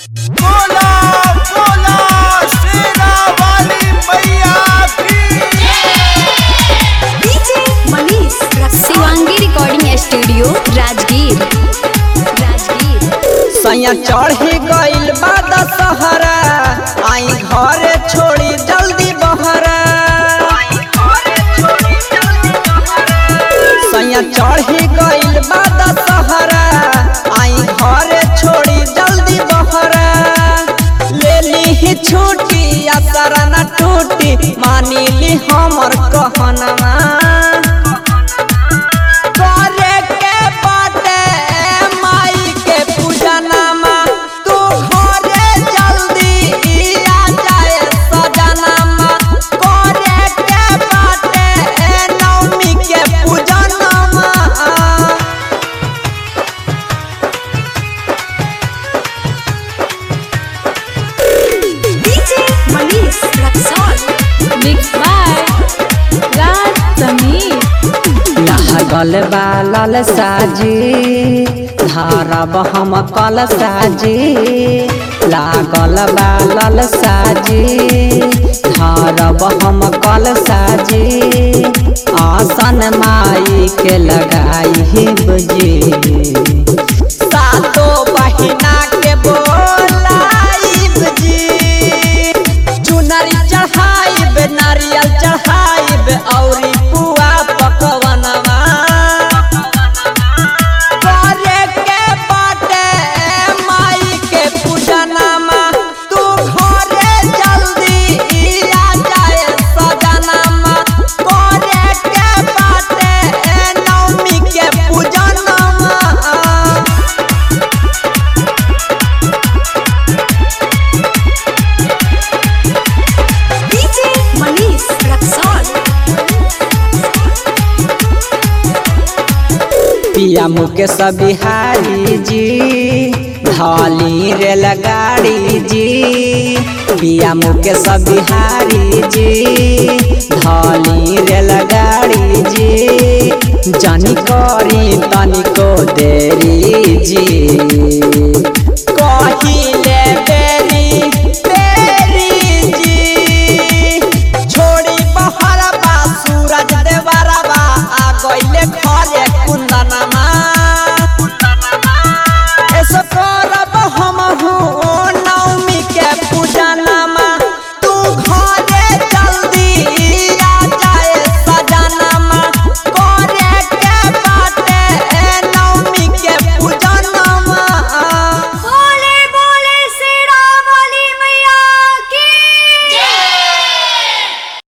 बोला बोला शेरा वाली मैया की DJ Manish Shivangi recording studio Rajgir Rajgir सैया चढ़ी गइल बा दशहरा आई घरे छोड़ी जल्दी बहरा सैया चढ़ी गइल बा दशहरा आई घरे छोड़ी जल्दी बहरा ले ली छुट्टी असरा न टूटी मानी ली हमर कहनमा करे के बाटे माई के पूजनमा तू घरे जल्दी आ जाए सजनमा करे के बाटे नवमी के पूजनमा DJ Manish Raxaul mix by Raj Sameer लागल बालल साजी धारब हम कल साजी लागल बालल साजी धारब हम कल साजी आसन माई के लगाई बजी सातो बहिना के बोलाइब जी चुनरी चढ़ाइब नारियल चढ़ाइब औरी पुआ पकवनवा करे के बाटे माई के पूजनमा तू घरे जल्दी आ जाए सजनमा करे के बाटे नवमी के पूजनमा डीजे मनीष रक्सौल पिया मुकेश बिहारी जी धाली रेलगाड़ी जी पिया मुकेश बिहारी जी धाली रेलगाड़ी जी जानी करी तनिको देरी जी